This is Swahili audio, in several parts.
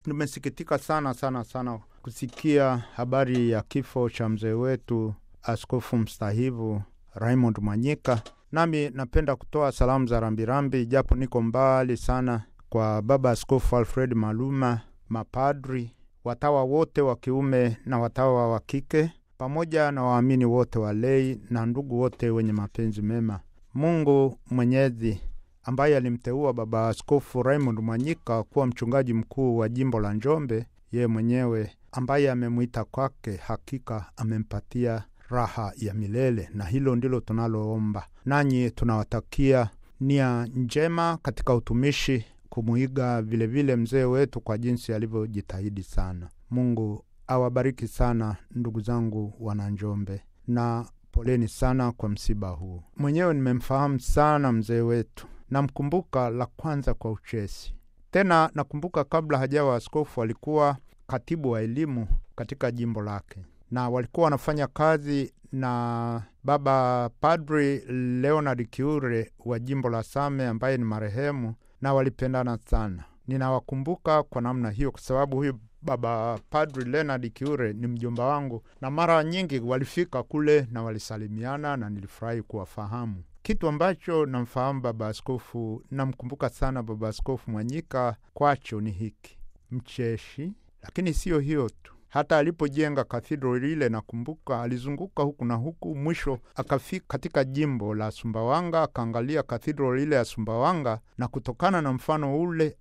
Tumesikitika sana sana sana kusikia habari ya kifo cha mzee wetu askofu mstahivu Raymond Mwanyika. Nami napenda kutoa salamu za rambirambi, japo niko mbali sana, kwa baba askofu Alfred Maluma, mapadri, watawa wote wa kiume na watawa wa kike, pamoja na waamini wote wa lei na ndugu wote wenye mapenzi mema. Mungu Mwenyezi ambaye alimteua baba askofu Raymond Mwanyika kuwa mchungaji mkuu wa jimbo la Njombe, yeye mwenyewe ambaye amemwita kwake, hakika amempatia raha ya milele, na hilo ndilo tunaloomba. Nanyi tunawatakia nia njema katika utumishi, kumwiga vilevile mzee wetu kwa jinsi alivyojitahidi sana. Mungu awabariki sana ndugu zangu wana Njombe, na poleni sana kwa msiba huu. Mwenyewe nimemfahamu sana mzee wetu, namkumbuka la kwanza kwa uchesi. Tena nakumbuka kabla hajawa askofu alikuwa katibu wa elimu katika jimbo lake, na walikuwa wanafanya kazi na baba padri Leonard Kiure wa jimbo la Same ambaye ni marehemu, na walipendana sana. Ninawakumbuka kwa namna hiyo kwa sababu huyu baba padri Leonard Kiure ni mjomba wangu, na mara nyingi walifika kule na walisalimiana, na nilifurahi kuwafahamu. Kitu ambacho namfahamu baba askofu, namkumbuka sana baba askofu Mwanyika kwacho ni hiki, mcheshi. Lakini siyo hiyo tu, hata alipojenga kathidro lile, nakumbuka alizunguka huku na huku, mwisho akafika katika jimbo la Sumbawanga, akaangalia kathidro lile ya Sumbawanga, na kutokana na mfano ule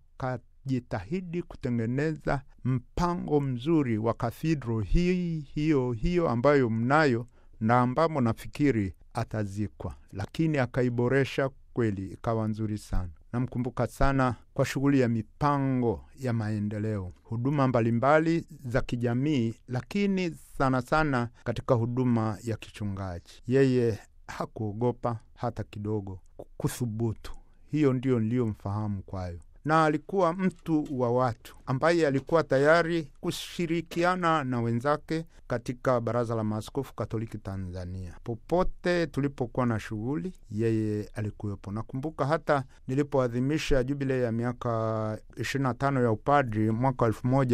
akajitahidi kutengeneza mpango mzuri wa kathidro hii hiyo hiyo ambayo mnayo na ambamo nafikiri atazikwa, lakini akaiboresha kweli, ikawa nzuri sana. Namkumbuka sana kwa shughuli ya mipango ya maendeleo, huduma mbalimbali za kijamii, lakini sana sana katika huduma ya kichungaji. Yeye hakuogopa hata kidogo kuthubutu. Hiyo ndio niliyomfahamu kwayo na alikuwa mtu wa watu ambaye alikuwa tayari kushirikiana na wenzake katika Baraza la Maaskofu Katoliki Tanzania. Popote tulipokuwa na shughuli, yeye alikuwepo. Nakumbuka hata nilipoadhimisha jubilei ya miaka 25 ya upadri mwaka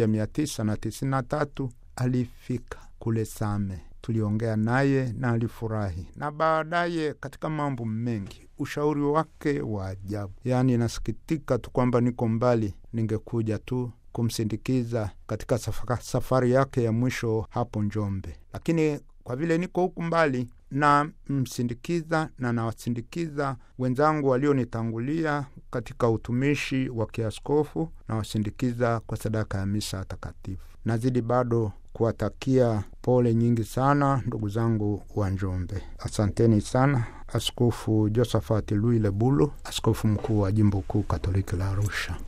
1993 alifika kule Same, tuliongea naye na alifurahi, na baadaye katika mambo mengi ushauri wake wa ajabu. Yaani, nasikitika tu kwamba niko mbali, ningekuja tu kumsindikiza katika safari yake ya mwisho hapo Njombe, lakini kwa vile niko huku mbali na msindikiza na nawasindikiza wenzangu walionitangulia katika utumishi wa kiaskofu, nawasindikiza kwa sadaka ya misa takatifu. Nazidi bado kuwatakia pole nyingi sana ndugu zangu wa Njombe. Asanteni sana. Askofu Josephat Louis Lebulu, askofu mkuu wa jimbo kuu Katoliki la Arusha.